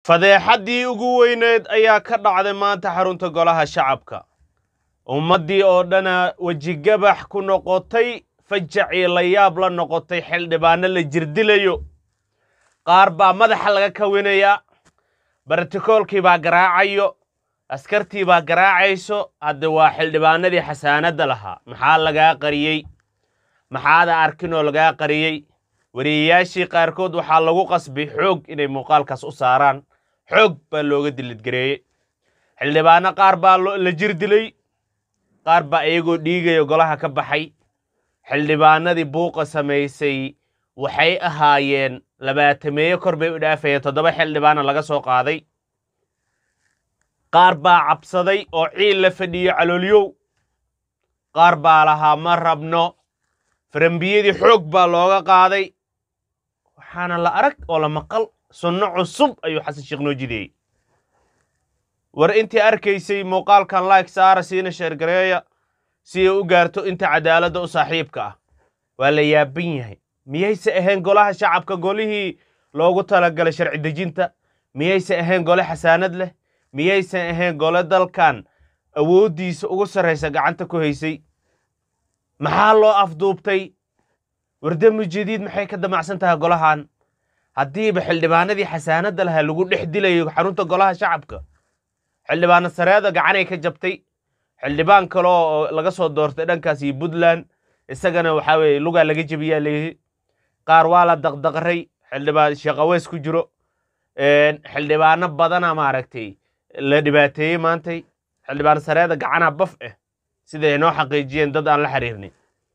fadeexaddii ugu weyneed ayaa ka dhacday maanta xarunta golaha shacabka ummaddii oo dhana wejigabax ku noqotay fajacii la yaab la noqotay xildhibaano la jirdilayo qaar baa madaxa laga kawinayaa bartikoolkii baa garaacayo askartii baa garaacayso hadda waa xildhibaanadii xasaanadda lahaa maxaa lagaa qariyey maxaada arkin oo lagaa qariyey wariyayaashii qaarkood waxaa lagu qasbay xoog inay muuqaalkaas u saaraan xoog baa looga dilidgareeyey xildhibaano qaar baa la jir dilay qaar baa iyagoo dhiigaya golaha ka baxay xildhibaanadii buuqa samaysay waxay ahaayeen labaatameeyo kor bay u dhaafayeen toddoba xildhibaana laga soo qaaday qaar baa cabsaday oo ciil la fadhiyo caloolyow qaar baa lahaa ma rabno farambiyadii xoog baa looga qaaday waxaana la arag oo la maqal sunno cusub ayuu xasan sheekh noo jideeyey war intii arkaysay muuqaalkan like saara siina sheergareeya si ay u gaarto inta cadaaladda u saaxiibka ah waa la yaaban yahay miyayse ahayn golaha shacabka golihii loogu talagalay sharci dejinta miyayse ahayn gole xasaanad leh miyaysan ahayn gole dalkan awooddiisa ugu sarraysa gacanta ku haysay maxaa loo afduubtay wardami jadiid maxay ka damacsan tahay golahan haddiiba xildhibaanadii xasaanadda lahaa lagu dhex dilayo xarunta golaha shacabka xildhibaano sareeda gacanay ka jabtay xildhibaan kale oo laga soo doortay dhankaas iyo puntland isagana waxaa weeye lugaa laga jebiyaa leeyihi qaar waa la daqdaqray xildhibaan sheekaweys ku jiro xildhibaano badana maaragtay la dhibaateeyey maantay xildhibaan sareeda gacanaha baf ah siday noo xaqiijiyeen dad aan la xiriirnay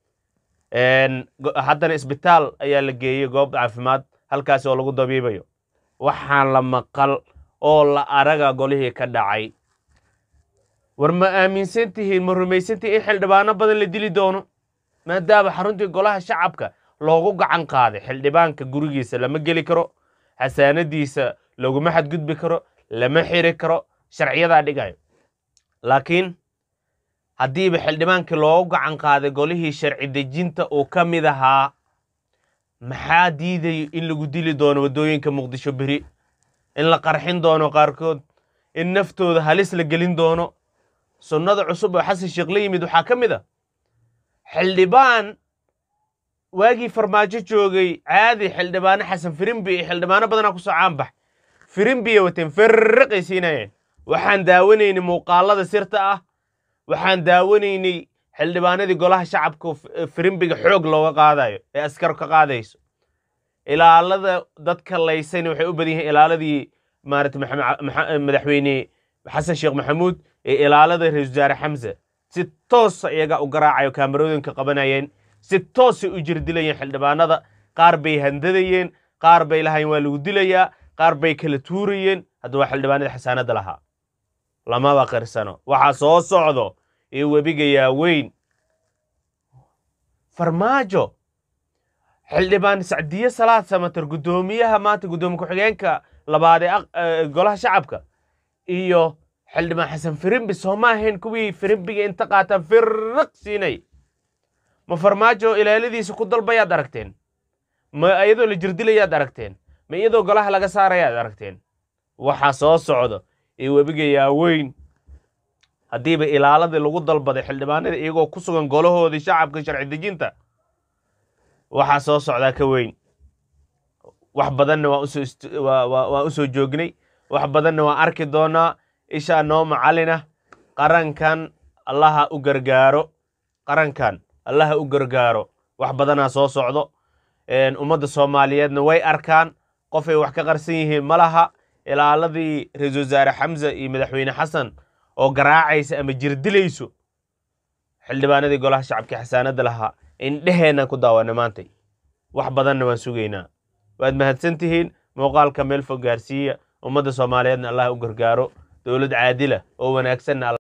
haddana isbitaal ayaa la geeyey goob caafimaad halkaas oo lagu dabiibayo waxaan la maqal oo la araga golihii ka dhacay war ma aaminsan tihiin ma rumaysan tihiin in xildhibaano badan la dili doono maadaama xaruntii golaha shacabka loogu gacan qaaday xildhibaanka gurigiisa lama geli karo xasaanadiisa laguma xadgudbi karo lama xiri karo sharciyadaa dhigayo laakiin haddiiba xildhibaankii loogu gacan qaaday golihii sharci dejinta uu ka mid ahaa maxaa diidayo in lagu dili doono waddooyinka muqdisho beri in la qarxin doono qaarkood in naftooda halis la gelin doono sunnada cusub oo xasan sheekh la yimid waxaa ka mid a xildhibaan waagii farmaajo joogay caadi xildhibaano xasan firimbi iyo xildhibaano badanaa kusoo caanbax firimbiya wateen ferriqay siinayeen waxaan daawanaynay muuqaalada sirta ah waxaan daawanaynay xildhibaanadii golaha shacabka firimbiga xoog looga qaadayo ee askar ka qaadayso ilaalada dadka laysayna waxay u badan yihiin ilaaladii maarata madaxweyne xasan sheekh maxamuud ee ilaalada ra-isul wasaare xamse si toosa iyaga u garaacayo kaamarooyinka qabanayeen si toosay u jirdilayeen xildhibaanada qaar bay handadayeen qaar bay lahayn waa lagu dilayaa qaar bay kala tuurayeen hadda waa xildhibaanadii xasaanadda lahaa lamaba qirsano waxaa soo socdo ee webiga yaaweyn farmaajo xildhibaan sacdiye salaad samater guddoomiyaha maanta guddoomiye ku-xigeenka labaad ee golaha shacabka iyo xildhibaan xasan firimbi soo ma ahayn kuwii firimbiga inta qaataan firriq siinay ma farmaajo ilaaladiisa ku dalbayaad aragteen ma iyadoo la jirdilayaad aragteen ma iyadoo golaha laga saarayaad aragteen waxaa soo socdo ee webiga yaaweyn haddiiba ilaaladii lagu dalbaday xildhibaanada iyagoo ku sugan golahoodii shacabka sharci dejinta waxaa soo socdaa ka weyn wax badanna waan u soo joognay wax badanna waan arki doonaa ishaa noo macalina qarankan allaha u gargaaro qarankan allaha u gargaaro wax badanaa soo socdo ummadda soomaaliyeedna way arkaan qofay wax ka qarsan yihiin ma laha ilaaladii ra-isul wasaare xamse iyo madaxweyne xasan oo garaacaysa ama jirdilayso xildhibaanadii golaha shacabkii xasaanadda lahaa indheheennan ku daawana maantay wax badanna waan sugaynaa waad mahadsan tihiin muuqaalka meel fog gaarsiiya ummadda soomaaliyeedna allah u gargaaro dowlad caadila oo wanaagsanna